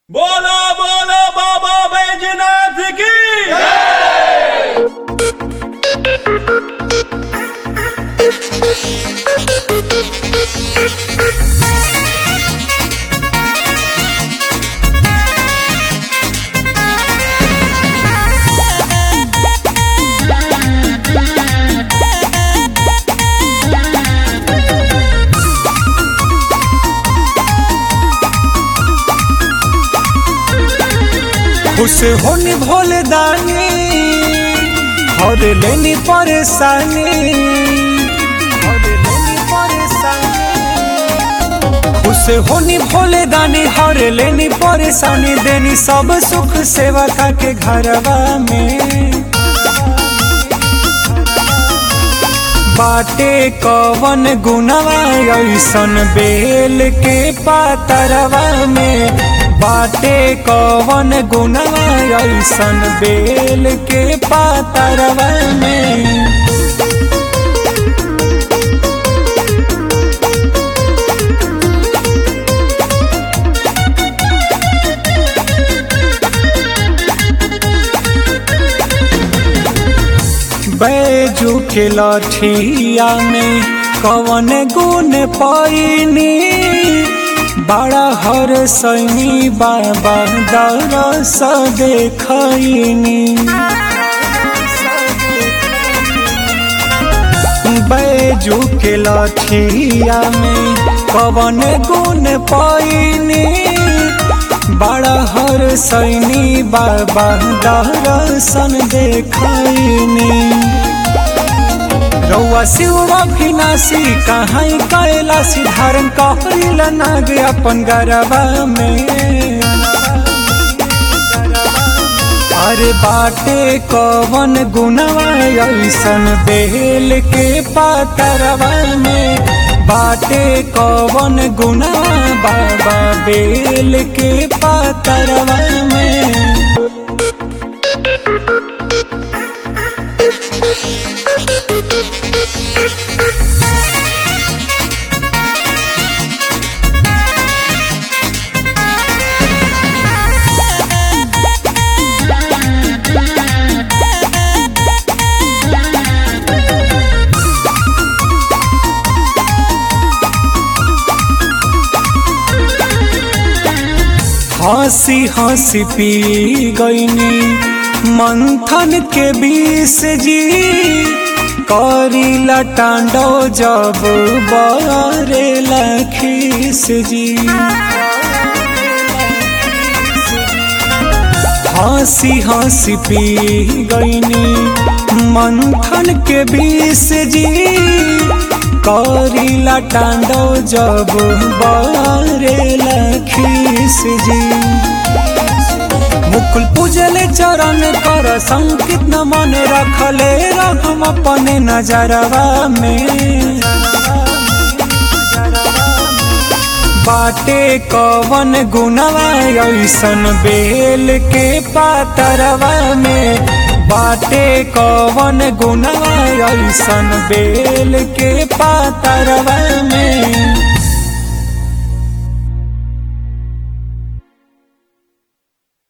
बोलो बोलो बाबा बैजनाथ की खुश होनी भोले दानी हर लेनी परेशानी हर लेनी परेशानी खुश होनी भोले दानी हर लेनी परेशानी देनी सब सुख सेवा का के घरवा में बाटे कवन गुनवा ऐसन बेल के पातरवा में बाटे कवन गुनवा ऐसन बेल के पातरवा में बैजू के लठिया में कवन गुण पैनी बड़ा हर सैनी बाबा दरस देखनी बैजू के लठिया में कवन गुण पैनी बड़ा हर सैनी बाबा दर्शन देखनी रउआ शिव अभिनाशी कहाँ कैलाशी धारण कहल नाग अपन गरबा में अरे बाटे कवन गुनवा ऐसन बेल के पातरवा में बाटे कवन गुनवा बाबा बेल के पातरवा में हंसी हंसी पी गईनी मंथन के बीस जी करी लटांडो जब बरे लखीस जी हंसी हंसी पी गईनी मंथन के बीस जी करी लटांडो जब बरे लखीस जी मुकुल पूजले चरण कर संकित न मन रखले रखम अपने नजरवा में बाटे कवन गुनवा ऐसन बेल के पातरवा में बाटे कवन गुनवा ऐसन बेल के पातरवा में